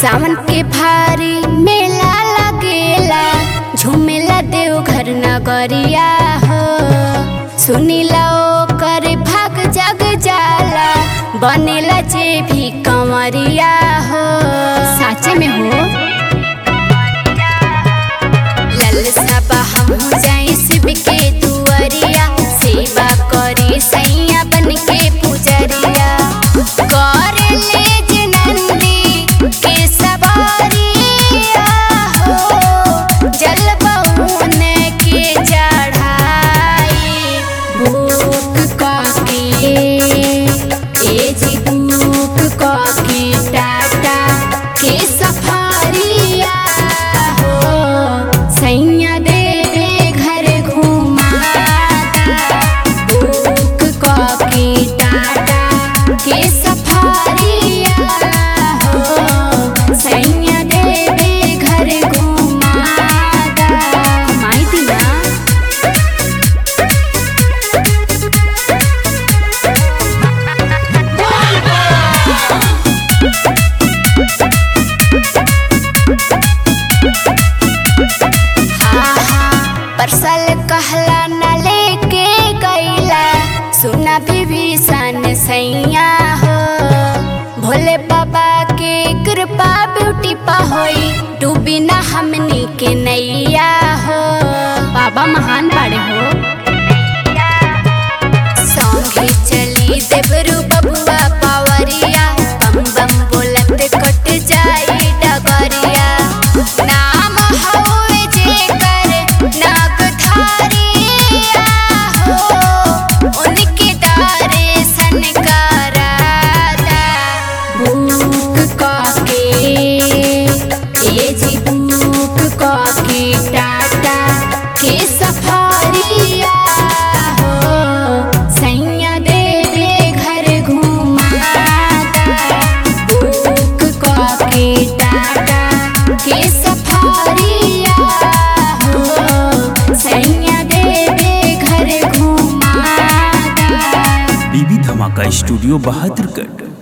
सावन के भारी मेला लगेला झूमेला देवघर नगरिया हो सुनीला ओकर भाग जग जाला बनेला जे भी कंवरिया हो साचे में हो ललसा बा हमहू जाई शिव के दुआरिया सेवा करी सैया बन के पुजरिया कर ले जे नंदी के सवारिया हो जल बहुन के चढ़ाई भूख काके ए जी भूख काके टाटा के सफारिया हो सैया देवे घर घुमाता भूख काके टाटा के सफारिया हो सैया देवे घर घुमाता माई दिया परसल कहला न लेके गईला सुना विभीषण सैया हो भोले बाबा के कृपा ब्यूटी पा होई डूबी ना हमनी के नैया हो बाबा महान बाड़े हो संगे चली देवरू बबुआ पावरिया बम बम बोलत कट जाई डगरिया नाम हवे जेकर नागधारिया हो उनके दर्शन कराता भूख काके ए जी भूख काके टाटा के सफारिया हो सैया देवे घर घुमाता भूख काके टाटा के सफारिया हो सैया देवे घर घुमाता बीबी धमाका स्टूडियो बहादुरगढ़